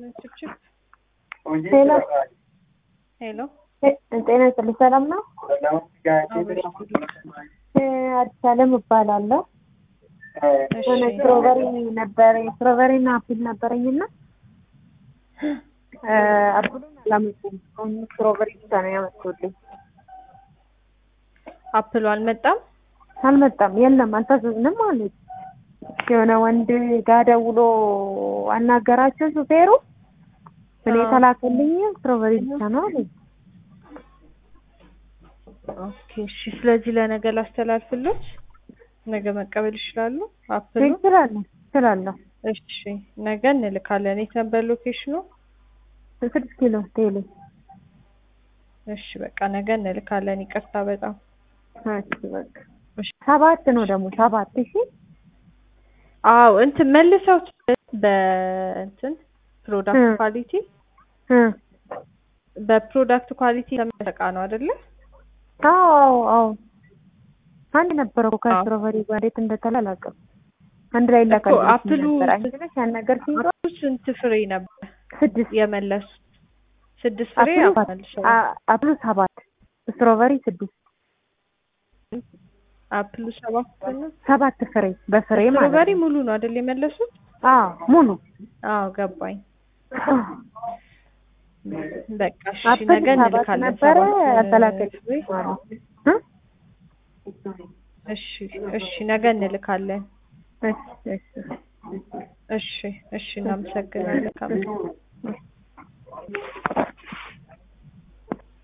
ችፕችፕ ሄሎ ሄሎ ጤና ይስጥልኝ። ሰላም ነው? አዲስ አለም እባላለሁ። የሆነ ስትሮበሪ ነበረኝ ስትሮበሪና አፕል ነበረኝና አፕሉን አላመጡም። አሁን ስትሮበሪ ብቻ ነው ያመጡልኝ። አፕሉ አልመጣም። አልመጣም፣ የለም አልታዘዝንም አሉት። የሆነ ወንድ ጋ ደውሎ አናገራቸው ሹፌሩ። እኔ የተላከልኝ ስትሮበሪ ብቻ ነው አለኝ። ኦኬ እሺ። ስለዚህ ለነገ ላስተላልፍሎት፣ ነገ መቀበል ይችላሉ። አፕሉ እችላለሁ እችላለሁ። እሺ፣ ነገ እንልካለን። የት ነበር ሎኬሽኑ? ስድስት ኪሎ ቴሌ። እሺ፣ በቃ ነገ እንልካለን። ይቅርታ በጣም እሺ፣ በቃ ሰባት ነው ደግሞ ሰባት ሺ አዎ እንትን መልሰው በእንትን ፕሮዳክት ኳሊቲ በፕሮዳክት ኳሊቲ ተመረቃ ነው አይደለ? አዎ አዎ አንድ ነበረ እኮ ከስትሮበሪ ጋር እንዴት እንደተላላቀም አንድ ላይ ላካል አፕሉ ያን ነገር ሲይዟ ስንት ፍሬ ነበር ስድስት የመለሱ? ስድስት ፍሬ መልሰው አፕሉ ሰባት ስትሮበሪ ስድስት አፕሉ ሰባት ነው። ሰባት ፍሬ በፍሬ ማለት ስትሮበሪ ሙሉ ነው አይደል የመለሱት? አዎ ሙሉ አዎ ገባኝ። በቃ እሺ አፕል ነገ ሰባት እንልካለን። ነበረ ሰባት አልተላከልኝም ፍሬ። እ እሺ እሺ ነገ እንልካለን። እሺ እሺ እሺ እሺ እናመሰግናለን።